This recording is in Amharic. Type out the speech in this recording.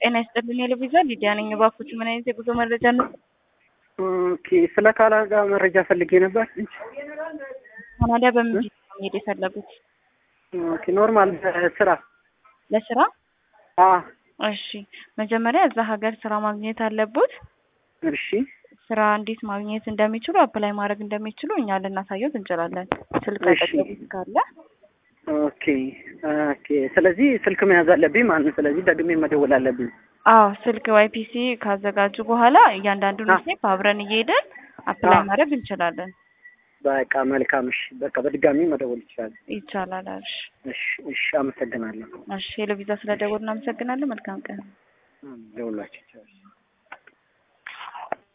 ጤና ይስጥልኝ የልቪዛ ሊዲያ ነኝ። እባክዎት ምን አይነት የጉዞ መረጃ ነው? ኦኬ ስለ ካናዳ መረጃ ፈልጌ ነበር። ካናዳ በምን ቪዛ ነው መሄድ የፈለጉት? ኦኬ ኖርማል ስራ ለስራ? አ እሺ መጀመሪያ እዛ ሀገር ስራ ማግኘት አለቦት። እሺ ስራ እንዴት ማግኘት እንደሚችሉ አፕላይ ማድረግ እንደሚችሉ እኛ ልናሳየት እንችላለን። ስልክ እሺ። አጠገቡት ካለ ኦኬ ኦኬ። ስለዚህ ስልክ መያዝ አለብኝ ማለት ነው። ስለዚህ ደግሜ መደወል አለብኝ። አዎ ስልክ ዋይ ፒሲ ካዘጋጁ በኋላ እያንዳንዱን አ- ስቴፕ አብረን እየሄደን አፕላይ አ- ማድረግ እንችላለን። በቃ መልካም። እሺ በቃ በድጋሚ መደወል ይችላል። ይቻላል። እሺ እሺ እሺ። አመሰግናለሁ። እሺ የለቪዛ ስለደወል እናመሰግናለን። መልካም ቀን። ደውላችሁ ይችላል።